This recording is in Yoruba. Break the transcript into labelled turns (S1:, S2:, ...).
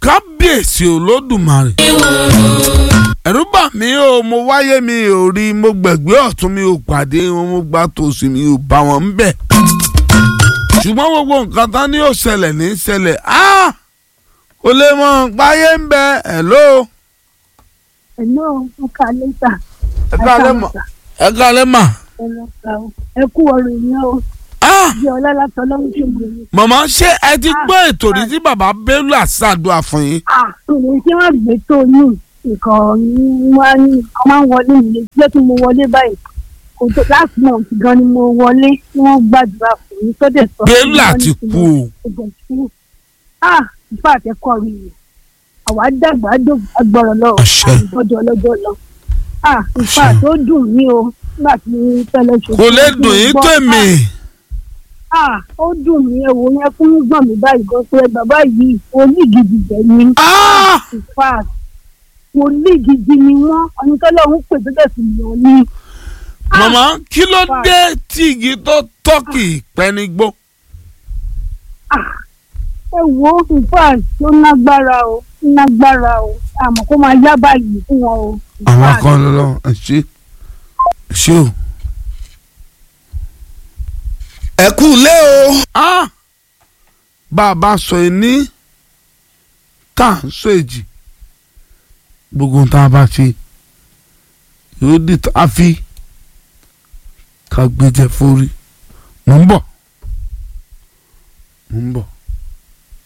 S1: kábíyèsí olódùmarè. ẹ̀rù bà mí o mo wáyé mi ò rí mo gbẹ̀gbẹ́ ọ̀tún mi ò pàdé wọn mo gbà tòsí mi ò bá wọn ń bẹ̀. ṣùgbọ́n gbogbo nǹkan tán ní ó ṣẹlẹ̀ ní ṣẹlẹ̀ áá kò lè mọ páyé ń bẹ ẹ̀ ló.
S2: Hello, ẹ ká lẹ́tà.
S1: ẹ káalẹ́ mà ẹ káalẹ́ mà.
S2: Ẹ kú ọ̀rọ̀ ìyẹn o.
S1: Ah!
S2: Bí ọlá látọ̀ lọ́wọ́ ṣe gbé mi.
S1: màmá ṣé ẹ ti gbọ́ ètò rí tí bàbá Bello àṣàdùà fún yín.
S2: Ìwé tí wọ́n gbé tó ní nǹkan wá ní nǹkan máa ń wọlé mi lé tí mo wọlé báyìí. Kò tó last month gan ni mo wọlé tí wọ́n gbàdúrà fún mi tó dẹ̀ sọ.
S1: Bello àti kú o.
S2: Ah! Ìfá àtẹ́kọ̀ rí i. Àwa dàgbà agbọ̀rọ̀ lọ.
S1: Àṣẹ.
S2: Àgbọ̀dọ̀ ọlọ́jọ́ lọ. Ah! Ìfá
S1: Àṣẹ.
S2: tó dùn mí o. Nígbà tí fẹ́lẹ́ ṣe.
S1: kò lè dùn yín tó èmi.
S2: Ah, ó dùn mí ẹwò yẹn fún gbọ̀n mi báyìí gan pé bàbá yìí wòlíì gidi jẹ ni.
S1: Ah!
S2: in fact wòlíì gidi ni wọ́n ọ̀nìkọ́lọ́hún pè tó tẹ̀sí yàn ni.
S1: màmá kí ló dé tí igi tó tọ́kì pẹ́nigbó.
S2: ẹ wo in fact ó nágbára o ó nágbára o àmọ́ kó máa yá báyìí fún wọn o. In
S1: àwọn
S2: fact,
S1: kan lọ ẹ ṣe ẹ ṣe o.
S3: ẹ kú lé o.
S1: Ah! bá a bá sọ ẹni tá à ń sọ èjì gbogbo ohun tá a bá ṣe yóò di tá a fi ká gbé jẹ fórí mò ń bọ̀ mò ń bọ̀.